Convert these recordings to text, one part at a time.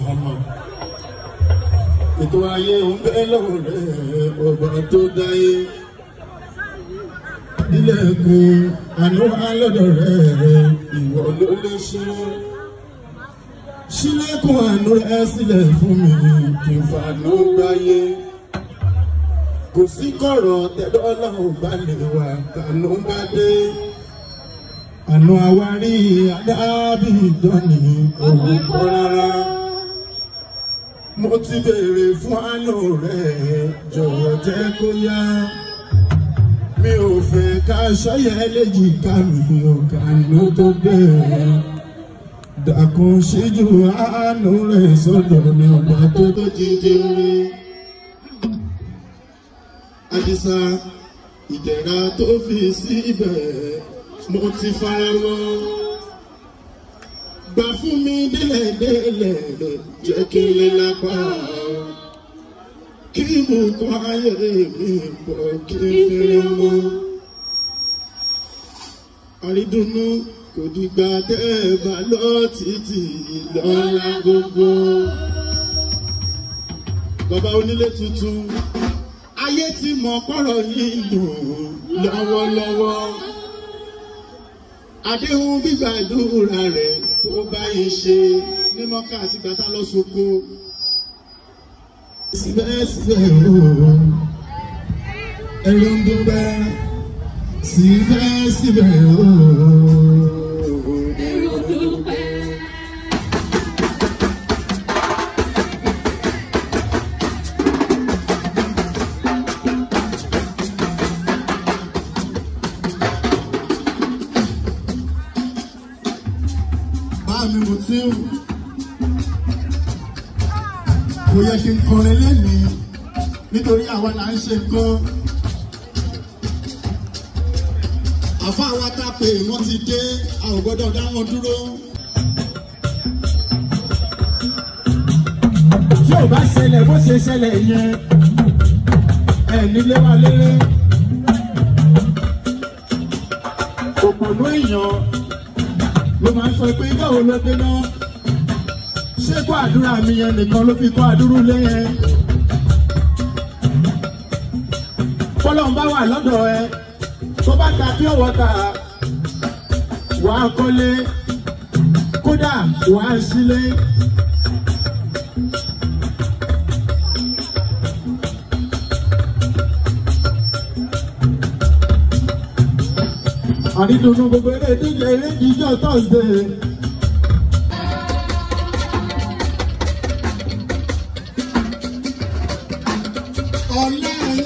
Muhammad. Ètò ayé ń bẹ́ lọ́wọ́ rẹ̀ ọba tó dáyé. Ilẹ̀kùn àánú alọ́dọ̀ rẹ̀ ìwọ ló lè ṣe. Ṣílẹ̀kùn àánú rẹ̀ sílẹ̀ fún mi kí n fàánú gbáyé. Kò sí kọ̀rọ̀ tẹ́dọ́là ò bá lè wà kànú bá dé. Àná àwárí adábì ìdánì òwò kọ́ rárá. Mo ti béèrè fún àánú rẹ̀ jọ̀wọ́ jẹ́ kó yá. Mi ò fẹ́ ká ṣọ́yẹ́ léjìká mi ò kànú tó bẹ̀rẹ̀. Dàkún ṣíjú àánú rẹ̀ sọ́dọ̀ ní ọgbà tó tó jíjẹ rí. Àdìsá ìdẹ̀ra tó fi síbẹ̀ mo ti fara mọ́. Gbà fún mi délẹ̀délẹ̀ jẹ́ kí n lè lápá. Kí mo kọ́ ayé mi pọ̀ kí n fẹ́rẹ̀ mọ́. Àrídùnnú kò dìgbà tẹ́ ẹ bá lọ títí lọ́la gbogbo. Bàbá onílé tuntun ayé ti mọ̀ pọ̀rọ̀ yìí dùn lọ́wọ́lọ́wọ́. Àdéhùn gbígbàdúrà rẹ̀ tó bá yín ṣe ní mọ́ká àti gbàtà lọ sóko. Síbẹ̀síbẹ̀ o, ẹ̀rọ ń dúpẹ́. Síbẹ̀síbẹ̀ o, ẹ̀rọ ń dúpẹ́. mi mo ti ń kò yẹ kí n kọrin lẹ́nìí nítorí àwa là ń ṣe nǹkan. àfa àwa tá a pè wọ́n ti dé a ò gbọ́dọ̀ dá wọn dúró. tí ò bá ṣẹlẹ̀ bó ṣe ṣẹlẹ̀ yẹn ẹ̀ nílé wa léré. òpònú èèyàn ló máa ń sọ pé báwo ló dé náà ṣé kó àdúrà mi yẹn nìkan ló fi kó àdúrú lé yẹn. fọlọ́n bá wà lọ́dọ̀ ẹ tó bá ta pure water wà á kọ́lé kódà wà á sílé. àrídùnnú gbogbo eré ìdíje eré ìdíje thursday. Ọlọ́run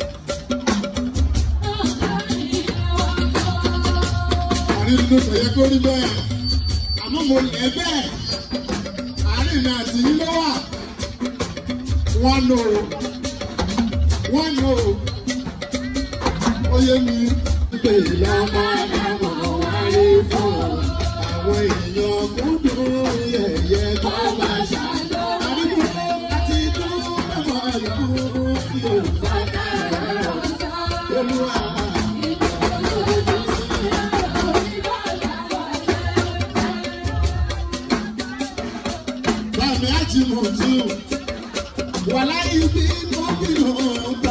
àrídùnnú kò yẹ kó rí bẹ́ẹ̀ àmọ́ mo lẹ̀ bẹ́ẹ̀ àárín mi àti yín ló wà wọ́n lò ó wọ́n lò ó ó yé mi pé lọ́mọ lọ́mọ wáyé fún àwọn èèyàn kúndùn yẹ̀yẹ́ tó máa ṣàlọ́. àdúgbò àti dúró mọ̀ ìlú tí ò bá dára olúwa. Bàmí àti mọ̀tún wàlá ibi tó bí lọ́ọ́ gbà.